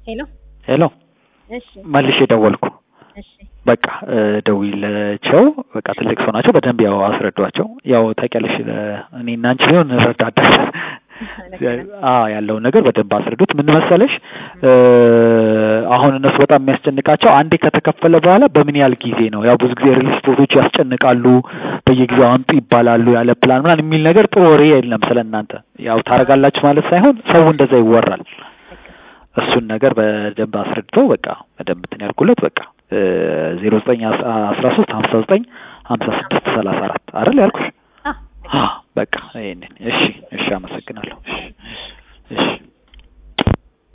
ሄሎ ሄሎ እሺ መልሼ ደወልኩ። እሺ በቃ ደውይላቸው። በቃ ትልቅ ሰው ናቸው። በደንብ ያው አስረዷቸው። ያው ታውቂያለሽ እኔ እና አንቺ ቢሆን እንረዳዳለን። አዎ ያለውን ነገር በደንብ አስረዱት። ምን መሰለሽ አሁን እነሱ በጣም የሚያስጨንቃቸው አንዴ ከተከፈለ በኋላ በምን ያህል ጊዜ ነው? ያው ብዙ ጊዜ ሪል ስፖርቶች ያስጨንቃሉ። በየጊዜው አምጡ ይባላሉ ያለ ፕላን ምናምን የሚል ነገር ጥሩ ወሬ የለም ስለ እናንተ። ያው ታደርጋላችሁ ማለት ሳይሆን ሰው እንደዛ ይወራል። እሱን ነገር በደንብ አስረድተው በቃ በደንብ እንትን ያልኩለት በቃ ዜሮ ዘጠኝ አስራ ሶስት ሀምሳ ዘጠኝ ሀምሳ ስድስት ሰላሳ አራት አይደል ያልኩሽ? በቃ ይሄንን። እሺ እሺ፣ አመሰግናለሁ። እሺ